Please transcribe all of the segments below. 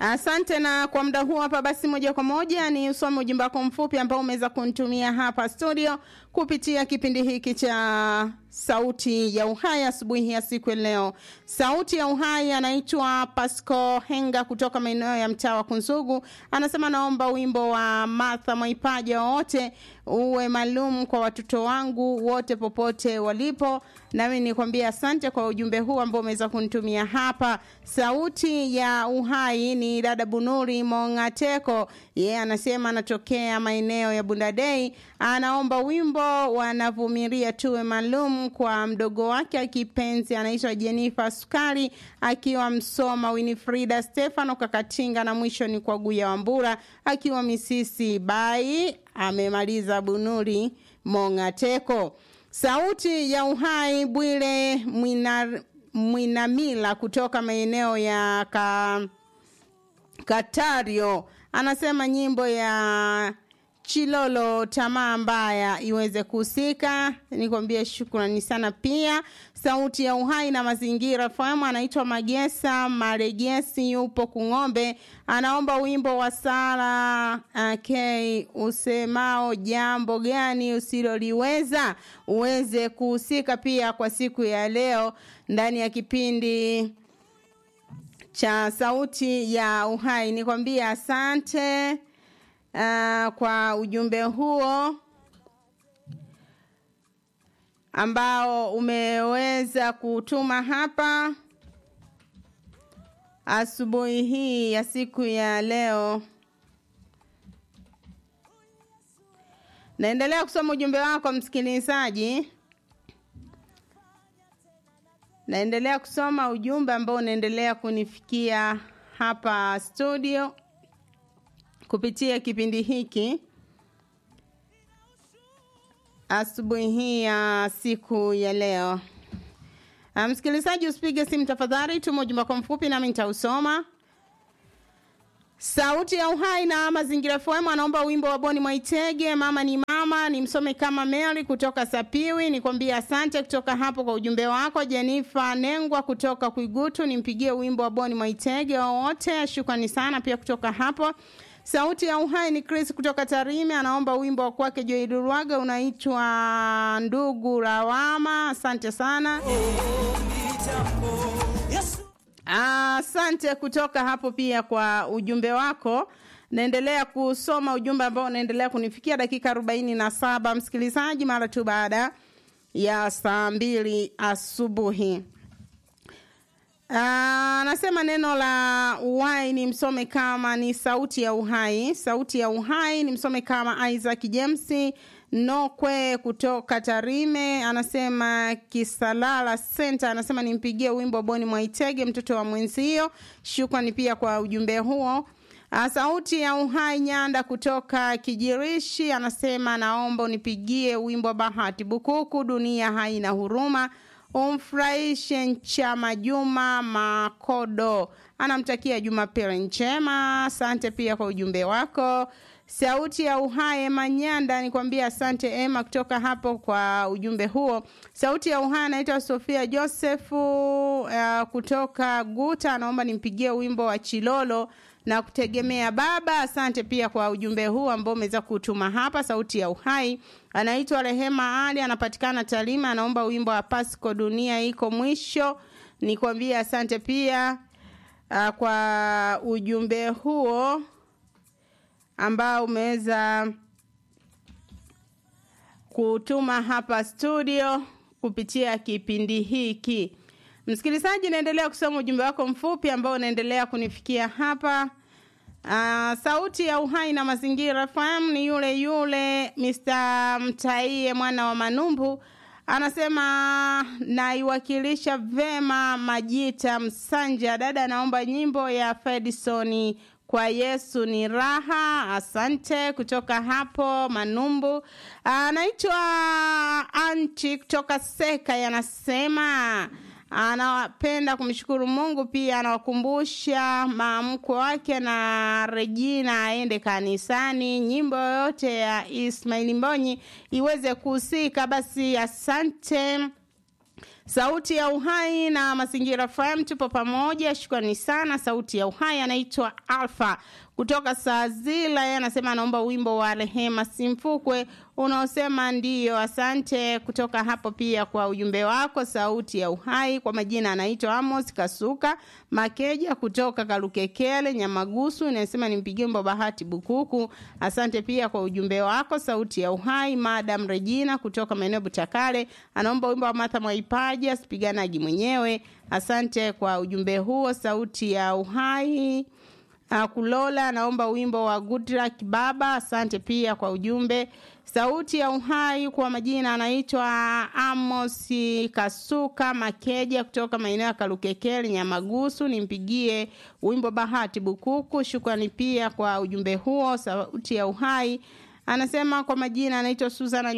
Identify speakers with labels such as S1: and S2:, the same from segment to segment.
S1: Asante. Na kwa muda huu hapa, basi moja kwa moja ni usome ujumbe wako mfupi ambao umeweza kunitumia hapa studio kupitia kipindi hiki cha Sauti ya Uhai asubuhi ya siku ya leo. Sauti ya Uhai anaitwa Pasco Henga kutoka maeneo ya mtaa wa Kunzugu, anasema naomba wimbo wa Martha Mwaipaja wowote uwe maalum kwa watoto wangu wote popote walipo. Nami nikwambia asante kwa ujumbe huu ambao umeweza kunitumia hapa. Sauti ya Uhai ni dada Bunuri Mongateko, yeye yeah, anasema anatokea maeneo ya Bundadei, anaomba wimbo wanavumilia tuwe maalum kwa mdogo wake kipenzi anaitwa Jennifer Sukari akiwa Msoma, Winifrida Stefano Kakatinga, na mwisho ni kwa Guya Wambura akiwa Misisi Bai. Amemaliza Bunuri Mongateko. Sauti ya Uhai Bwire Mwinar, Mwinamila kutoka maeneo ya ka, Katario anasema nyimbo ya Chilolo tamaa mbaya iweze kuhusika. Nikwambie shukrani sana. Pia sauti ya uhai na mazingira FM anaitwa Magesa Maregesi, yupo Kung'ombe, anaomba wimbo wa Sara okay, usemao jambo gani usiloliweza uweze kuhusika pia kwa siku ya leo ndani ya kipindi cha sauti ya uhai. Nikwambie asante. Uh, kwa ujumbe huo ambao umeweza kutuma hapa asubuhi hii ya siku ya leo. Naendelea kusoma ujumbe wako msikilizaji. Naendelea kusoma ujumbe ambao unaendelea kunifikia hapa studio kupitia kipindi hiki asubuhi hii ya siku ya leo. Msikilizaji, usipige simu tafadhali, tuma ujumbe wako mfupi nami nitausoma. Sauti ya Uhai na Mazingira FM anaomba wimbo wa Boni Mwaitege, mama ni mama, ni msome kama Mary kutoka Sapiwi. Nikwambie asante kutoka hapo kwa ujumbe wako. Jenifa Nengwa kutoka Kuigutu, nimpigie wimbo wa Boni Mwaitege wowote. Shukrani sana pia kutoka hapo. Sauti ya Uhai ni Chris kutoka Tarime, anaomba wimbo wa kwake Joy Durwaga unaitwa ndugu lawama. Asante sana. Asante kutoka hapo pia kwa ujumbe wako. Naendelea kusoma ujumbe ambao unaendelea kunifikia dakika arobaini na saba msikilizaji, mara tu baada ya saa mbili asubuhi. Anasema neno la uhai ni msome kama ni sauti ya uhai. Sauti ya uhai ni msome kama Isaac James Nokwe kutoka Tarime. Anasema Kisalala Center, anasema nimpigie wimbo Boni Mwaitege mtoto wa mwenzio. Shukrani pia kwa ujumbe huo. Sauti ya uhai Nyanda kutoka Kijirishi anasema naomba unipigie wimbo Bahati Bukuku, dunia haina huruma umfurahishe Nchama Juma Makodo, anamtakia Jumapili njema. Asante pia kwa ujumbe wako. Sauti ya Uhai Ema Nyanda, nikwambia asante Ema kutoka hapo kwa ujumbe huo. Sauti ya Uhai anaitwa Sofia Josefu uh, kutoka Guta, anaomba nimpigie wimbo wa Chilolo na kutegemea baba. Asante pia kwa ujumbe huu ambao umeweza kutuma hapa. Sauti ya Uhai anaitwa Rehema Ali, anapatikana Talima, anaomba wimbo wa Pasco, dunia iko mwisho. Nikwambie asante pia uh, kwa ujumbe huo ambao umeweza kutuma hapa studio kupitia kipindi hiki. Msikilizaji, naendelea kusoma ujumbe wako mfupi ambao unaendelea kunifikia hapa. Uh, sauti ya uhai na mazingira FM ni yule yule Mr. Mtaie mwana wa Manumbu anasema naiwakilisha vema Majita Msanja. Dada, naomba nyimbo ya Fedisoni kwa Yesu ni raha. Asante kutoka hapo Manumbu. Anaitwa Anti kutoka Seka, yanasema anapenda kumshukuru Mungu, pia anawakumbusha maamko wake na Regina aende kanisani. Nyimbo yoyote ya Ismaili Mbonyi iweze kuhusika. Basi asante Sauti ya Uhai na Mazingira FM, tupo pamoja. Shukrani sana. Sauti ya Uhai anaitwa Alfa kutoka Sazila, yeye anasema anaomba wimbo wa Rehema Simfukwe unaosema ndiyo. Asante kutoka hapo pia kwa ujumbe wako. Sauti ya Uhai kwa majina anaitwa Amos Kasuka Makeja kutoka Kalukekele Nyamagusu, inasema nimpigie wimbo Bahati Bukuku. Asante pia kwa ujumbe wako. Sauti ya Uhai Madam Regina kutoka maeneo Butakale anaomba wimbo wa Martha Mwaipaja sipiganaji mwenyewe. Asante kwa ujumbe huo. Sauti ya Uhai Uh, Kulola naomba wimbo wa Goodluck Baba. Asante pia kwa ujumbe. Sauti ya Uhai kwa majina anaitwa Amos Kasuka Makeja kutoka maeneo ya Kalukekeli Nyamagusu, nimpigie wimbo Bahati Bukuku. Shukrani pia kwa ujumbe huo. Sauti ya Uhai anasema kwa majina anaitwa Suzana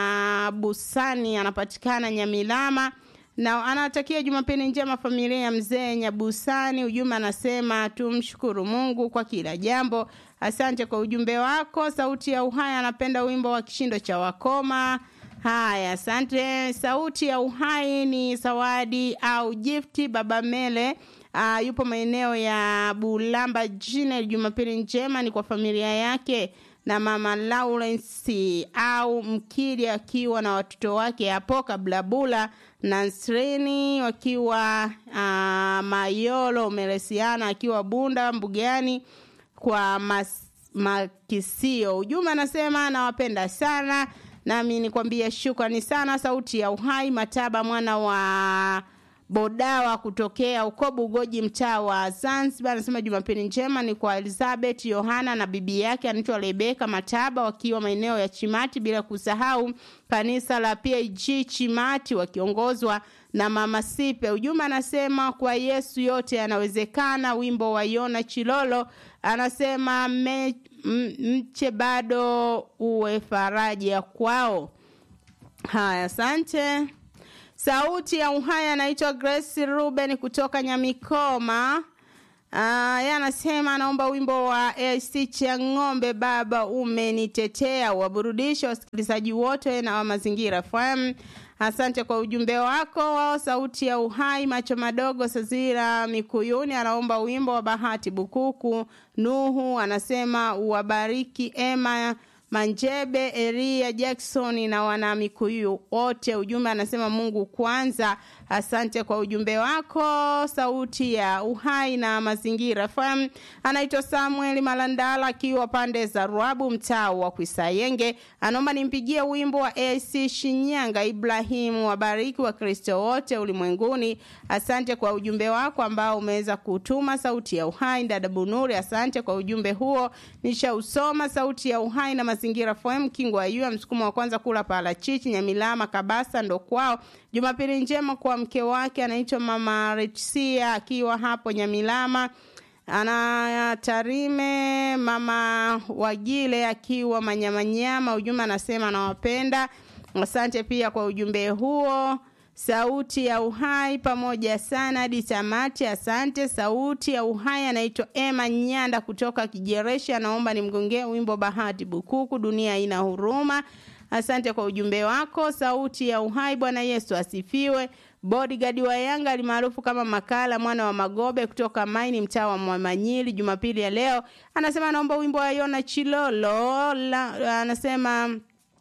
S1: Nyabusani, anapatikana Nyamilama na anatakia Jumapili njema familia ya mzee Nyabusani. Ujumbe anasema tumshukuru Mungu kwa kila jambo. Asante kwa ujumbe wako. Sauti ya Uhai anapenda wimbo wa kishindo cha wakoma. Haya, asante. Sauti ya Uhai ni zawadi au gifti baba Mele. Uh, yupo maeneo ya Bulamba jine. Jumapili njema ni kwa familia yake na mama Lawrence au Mkili akiwa na watoto wake hapo Kablabula na Nsreni wakiwa uh, Mayolo Melesiana akiwa Bunda Mbugani kwa mas, Makisio. Ujumbe anasema nawapenda sana, nami nikwambia shukrani sana. Sauti ya Uhai Mataba mwana wa Bodawa kutokea uko Bugoji mtaa wa Zanzibar anasema Jumapili njema ni kwa Elizabeth Yohana na bibi yake anaitwa Rebeka Mataba wakiwa maeneo ya Chimati, bila kusahau kanisa la PAG Chimati wakiongozwa na mama Sipe. Ujumbe anasema kwa Yesu yote yanawezekana. Wimbo wa Yona Chilolo anasema me, mche bado uwe faraja kwao. Haya, asante. Sauti ya Uhai anaitwa Grace Ruben kutoka Nyamikoma. Uh, yeye anasema anaomba wimbo wa AC cha ng'ombe, baba umenitetea, waburudisha wasikilizaji wote na wa Mazingira FM. Asante kwa ujumbe wako wao. Sauti ya Uhai macho madogo Sazira Mikuyuni anaomba wimbo wa Bahati Bukuku. Nuhu anasema uwabariki Emma Manjebe, Eria Jackson na wana Mikuyu wote. Ujumbe anasema Mungu kwanza. Asante kwa ujumbe wako. Sauti ya Uhai na Mazingira FM anaitwa Samuel Malandala akiwa pande za Ruabu, mtaa wa Kwisayenge, anaomba nimpigie wimbo wa AC Shinyanga. Ibrahimu wabariki wa Kristo wote ulimwenguni. Asante kwa ujumbe wako ambao umeweza kutuma. Sauti ya Uhai dada Bunuri, asante kwa ujumbe huo, nishausoma. Sauti ya Uhai na Mazingira FM Kingo Ayua, msukumo wa kwanza kula parachichi Nyamilama Kabasa ndo kwao. Jumapili njema kwa mke wake anaitwa Mama Retsia akiwa hapo Nyamilama ana Tarime, Mama Wagile akiwa Manyamanyama. Ujumbe anasema anawapenda. Asante pia kwa ujumbe huo. Sauti ya Uhai pamoja sana hadi tamati. Asante. Sauti ya Uhai anaitwa Emma Nyanda kutoka Kijereshi, anaomba nimgongee wimbo Bahati Bukuku, dunia ina huruma. Asante kwa ujumbe wako. Sauti ya Uhai, Bwana Yesu asifiwe. Bodyguard wa Yanga alimaarufu kama Makala mwana wa Magobe kutoka Maini mtaa wa Mwamanyili, Jumapili ya leo anasema anaomba wimbo wa Yona Chilolo la, anasema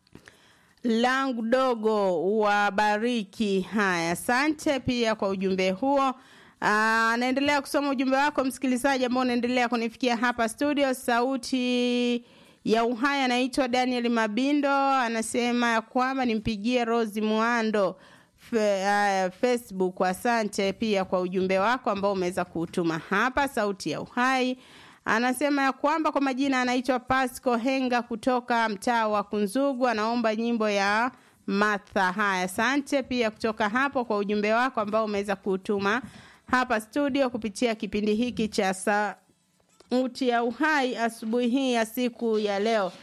S1: langu dogo wabariki. Haya, asante pia kwa ujumbe huo. Anaendelea kusoma ujumbe wako msikilizaji, ambao unaendelea kunifikia hapa studio. Sauti ya Uhai anaitwa Daniel Mabindo, anasema ya kwamba nimpigie Rose Mwando Fe, uh, Facebook. Asante pia kwa ujumbe wako ambao umeweza kuutuma hapa. Sauti ya Uhai anasema ya kwamba kwa majina anaitwa Pasco Henga kutoka mtaa wa Kunzugu, anaomba nyimbo ya Martha. Haya, asante pia kutoka hapo kwa ujumbe wako ambao umeweza kuutuma hapa studio kupitia kipindi hiki cha Sauti ya Uhai asubuhi hii ya siku ya leo.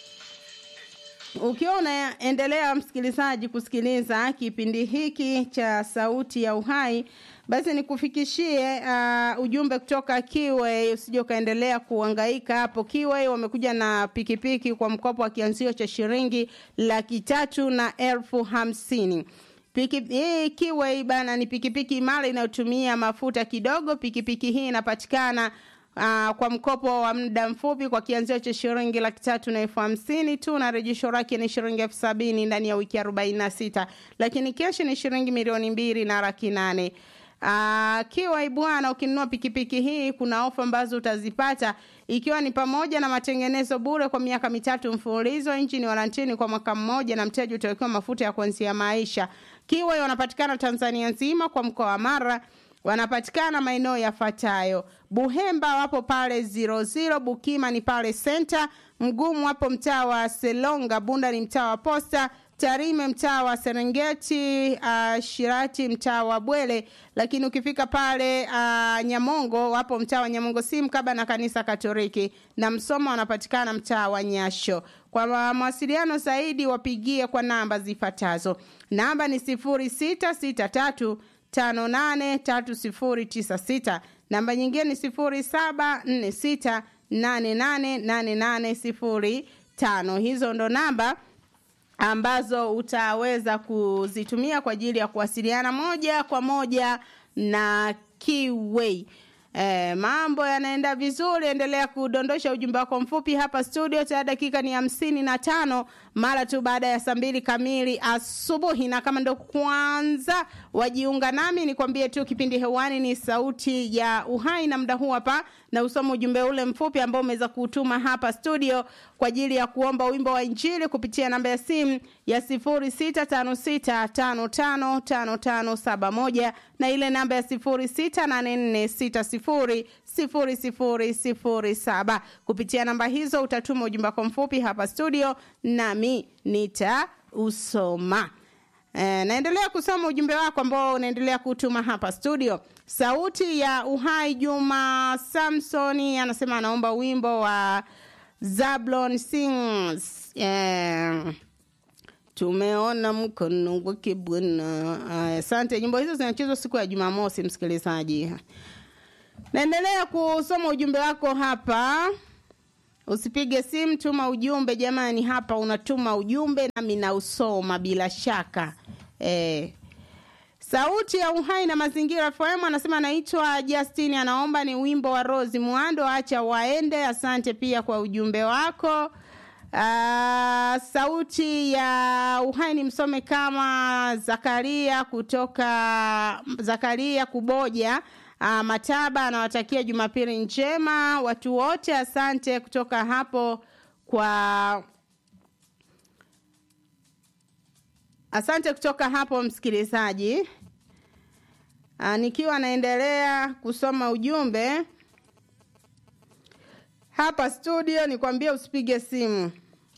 S1: Ukiwa unaendelea msikilizaji kusikiliza kipindi hiki cha Sauti ya Uhai, basi nikufikishie uh, ujumbe kutoka Kiway. Usije ukaendelea kuhangaika hapo. Kiway wamekuja na pikipiki kwa mkopo wa kianzio cha shilingi laki tatu na elfu hamsini. Piki, hii Kiway bana ni pikipiki imara inayotumia mafuta kidogo. Pikipiki hii inapatikana uh, kwa mkopo wa muda mfupi kwa kianzio cha shilingi laki tatu na elfu hamsini tu na rejesho lake ni shilingi elfu sabini ndani ya wiki arobaini na sita lakini keshi ni shilingi milioni mbili na laki nane. Uh, Kiway bwana, ukinunua pikipiki hii kuna ofa ambazo utazipata ikiwa ni pamoja na matengenezo bure kwa miaka mitatu mfululizo, injini warantini kwa mwaka mmoja, na mteja utawekewa mafuta ya kuanzia maisha. Kiway wanapatikana Tanzania nzima kwa mkoa wa Mara wanapatikana maeneo yafuatayo: Buhemba wapo pale 00, Bukima ni pale Center, Mgumu wapo mtaa wa Selonga, Bunda ni mtaa wa Posta, Tarime mtaa wa Serengeti, uh, Shirati mtaa wa Bwele, lakini ukifika pale uh, Nyamongo wapo mtaa wa Nyamongo si mkaba na kanisa Katoliki, na Msoma wanapatikana mtaa wa Nyasho. Kwa mawasiliano zaidi wapigie kwa namba zifuatazo. Namba ni sifuri sita sita tatu tano nane tatu sifuri tisa sita. Namba nyingine ni sifuri saba nne sita nane nane nane nane sifuri tano. Hizo ndo namba ambazo utaweza kuzitumia kwa ajili ya kuwasiliana moja kwa moja na Kiway. E, mambo yanaenda vizuri, endelea kudondosha ujumbe wako mfupi hapa studio. Tayari dakika ni hamsini na tano mara tu baada ya saa mbili kamili asubuhi, na kama ndo kwanza wajiunga nami, nikwambie tu kipindi hewani ni Sauti ya Uhai, na muda huu hapa na usoma ujumbe ule mfupi ambao umeweza kutuma hapa studio kwa ajili ya kuomba wimbo wa Injili kupitia namba ya simu ya sifuri sita tano sita tano tano tano tano saba moja na ile namba ya sifuri sita nane nne sita sifuri sifuri sifuri sifuri saba. Kupitia namba hizo utatuma ujumbe wako mfupi hapa studio, nami nitausoma. E, naendelea kusoma ujumbe wako ambao unaendelea kutuma hapa studio. Sauti ya Uhai, Juma Samsoni anasema anaomba wimbo wa Zablon Sings. E, tumeona mkono wake Bwana. Asante. Nyimbo hizo zinachezwa siku ya Jumamosi, msikilizaji. Naendelea kusoma ujumbe wako hapa. Usipige simu, tuma ujumbe jamani. Hapa unatuma ujumbe nami nausoma bila shaka eh. Sauti ya Uhai na Mazingira FM anasema anaitwa Justin, anaomba ni wimbo wa Rose Muando, acha waende. Asante pia kwa ujumbe wako. Uh, sauti ya Uhai ni msome kama Zakaria kutoka Zakaria Kuboja uh, Mataba anawatakia Jumapili njema watu wote. Asante kutoka hapo kwa asante kutoka hapo msikilizaji. Uh, nikiwa naendelea kusoma ujumbe hapa studio, nikwambie usipige simu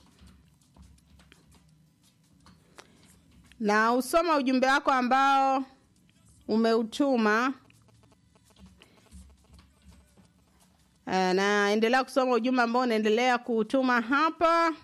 S1: na usoma ujumbe wako ambao umeutuma. Uh, naendelea kusoma ujumbe ambao unaendelea kuutuma hapa.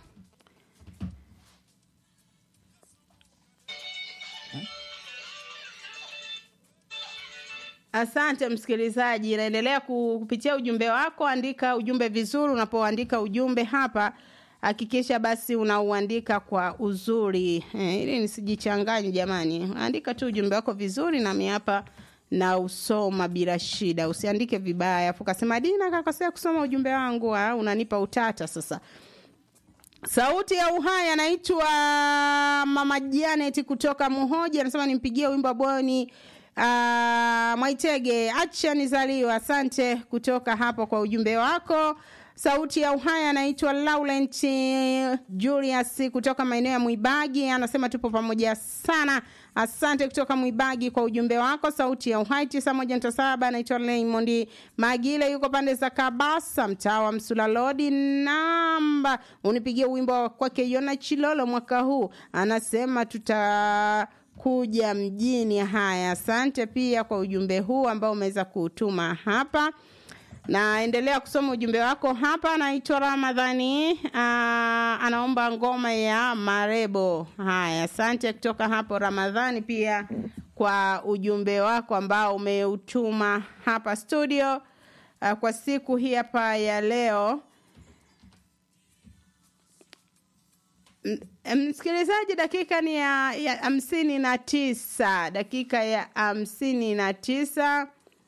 S1: Asante msikilizaji, naendelea kupitia ujumbe wako. Andika ujumbe vizuri. Unapoandika ujumbe hapa, hakikisha basi unauandika kwa uzuri eh, ili nisijichanganye jamani. Andika tu ujumbe wako vizuri, nami hapa na usoma bila shida. Usiandike vibaya afu kasema Dina kakosea kusoma ujumbe wangu, ha? unanipa utata sasa. Sauti ya Uhai anaitwa Mama Janet kutoka Muhoji, anasema nimpigie wimbo wa Boni Uh, Mwaitege acha nizaliwa. Asante kutoka hapo kwa ujumbe wako. Sauti ya Uhai anaitwa Laurent Julius kutoka maeneo ya Mwibagi, anasema tupo pamoja sana. Asante kutoka Mwibagi kwa ujumbe wako. Sauti ya Uhai tisa moja nta saba anaitwa Raymond Magile, yuko pande za Kabasa, mtaa wa Msulalodi. Namba unipigie wimbo wa kwake Yona Chilolo mwaka huu, anasema tuta kuja mjini. Haya, asante pia kwa ujumbe huu ambao umeweza kutuma hapa. Naendelea kusoma ujumbe wako hapa. Naitwa Ramadhani, aa, anaomba ngoma ya Marebo. Haya, asante kutoka hapo Ramadhani pia kwa ujumbe wako ambao umeutuma hapa studio aa, kwa siku hii hapa ya leo. msikilizaji dakika ni ya ya hamsini na tisa dakika ya hamsini na tisa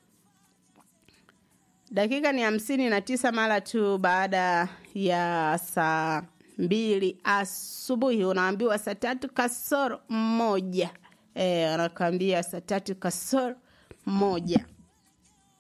S1: dakika ni hamsini na tisa mara tu baada ya saa mbili asubuhi unaambiwa saa tatu kasoro moja e, anakwambia saa tatu kasoro moja